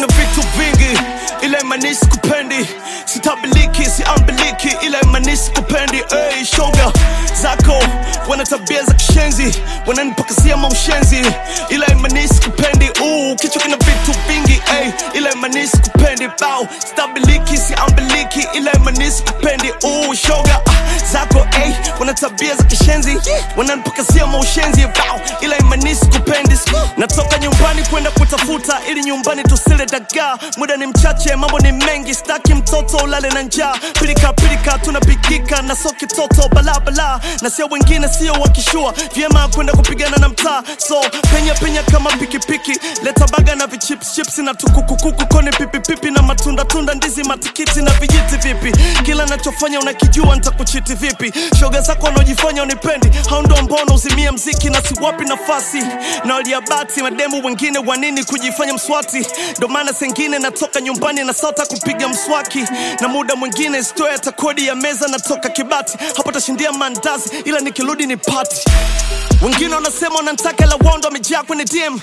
na vitu vingi ila imanisi kupendi sitabiliki siambiliki ila imanisi kupendi hey, shoga zako wana tabia za kishenzi wananipakasia maushenzi ila imanisi kupendi uh, kichwa kina vitu vingi hey, ila imanisi kupendi bao stabiliki siambiliki ila imanisi kupendi uh, shoga ah, zako hey, wana tabia za kishenzi wananipakasia maushenzi bao ila imanisi kupendi natoka nyumbani kwenda kutafuta ili nyumbani tusile dagaa muda ni mchache mambo ni mengi staki mtoto ulale na njaa pilika pilika tunapikika na so kitoto balabala na sio wengine sio wakishua vyema kwenda kupigana na mtaa so penya penya kama pikipiki leta baga na vichipschips na tukukukuku koni pipipipi na matunda tunda ndizi matikiti na vijiti vipi kila nachofanya unakijua nitakuchiti vipi shoga zako wanaojifanya unipendi hao ndo mbona uzimia mziki na siwapi nafasi na waliabati mademu wengine wanini kujifanya mswati ndo maana sengine natoka nyumbani na sota kupiga mswaki na muda mwingine stoya hata kodi ya meza natoka kibati hapo tashindia mandazi ila nikirudi ni pati wengine wanasema wanantaka la wondo wamejaa kwenye dm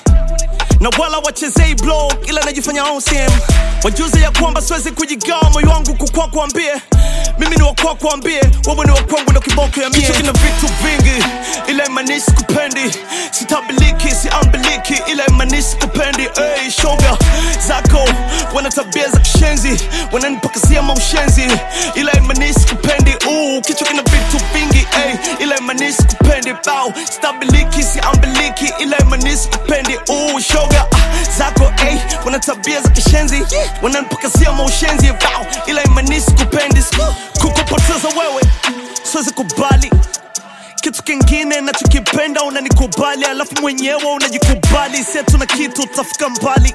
na wala wachezei blog ila najifanya OCM wajuze ya kwamba siwezi kujigawa moyo wangu kukwa kuambie mimi ni wakwa kuambie wewe ni wakwangu ndo kiboko ya mie kichwa kina vitu vingi ila imanisi kupendi sitabiliki siambiliki ila imanisi kupendi hey, shoga zako wana tabia za kishenzi wananipakasia maushenzi ila imanisi kupendi uh, kichwa kina vitu vingi hey, ila imanisi kupendi bao stabiliki siambiliki ila imanisi kupendi uh, shoga ah, zako hey, wana tabia za kishenzi wananipakasia maushenzi bao ila imanisi kupendi kukupoteza wewe siwezi kubali kitu kingine nachokipenda unanikubali alafu mwenyewe unajikubali setu na kitu utafika mbali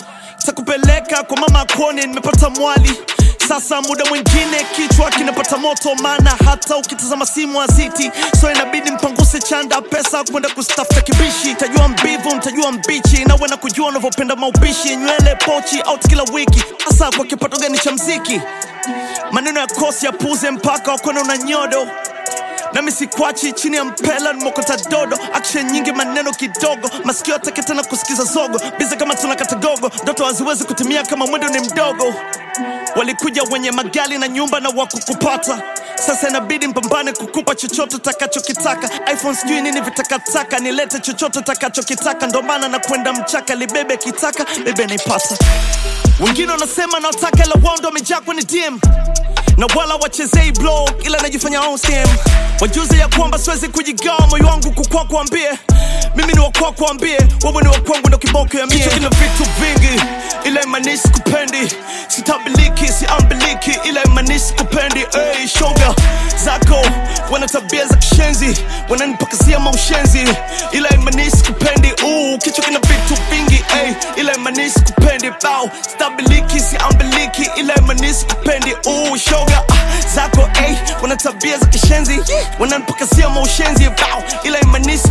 takupeleka kwa mama akone nimepata mwali sasa muda mwingine kichwa kinapata moto maana hata ukitazama simu aziti so inabidi mpanguse chanda pesa kwenda kustafuta kibishi tajua mbivu mtajua mbichi nawe na kujua unavyopenda maupishi nywele pochi out kila wiki hasa kwa kipato gani cha mziki maneno ya kosi ya puze mpaka wakona una nyodo nami sikwachi chini ya mpela nimokota dodo action nyingi maneno kidogo masikio atake tena kusikiza zogo biza kama tunakata gogo ndoto haziwezi kutimia kama mwendo ni mdogo walikuja wenye magali na nyumba na wakukupata sasa inabidi mpambane kukupa chochote utakachokitaka iphone sijui nini vitakataka nilete chochote utakachokitaka ndo maana na kwenda mchaka libebe kitaka bebe naipata wengine wanasema nawataka ila wao ndo wamejaa kwenye dm na wala wachezei blog ila najifanya OCM wajuze ya kwamba siwezi kujigawa moyo wangu kukwa kuambie mimi ni wakwa kuambie wewe ni wakwangu ndo kiboko ya mie kichwa kina vitu vingi ila imanisi kupendi sitabiliki siambiliki ila imanisi kupendi hey, shoga zako wana tabia za kishenzi wananipakasia maushenzi ila imanisi kupendi uh, kichwa kina vitu vingi hey, ila imanisi kupendi bao stabiliki siambiliki ila imanisi kupendi uh, shoga ah, zako hey, wana tabia za kishenzi wananipakasia maushenzi bao ila imanisi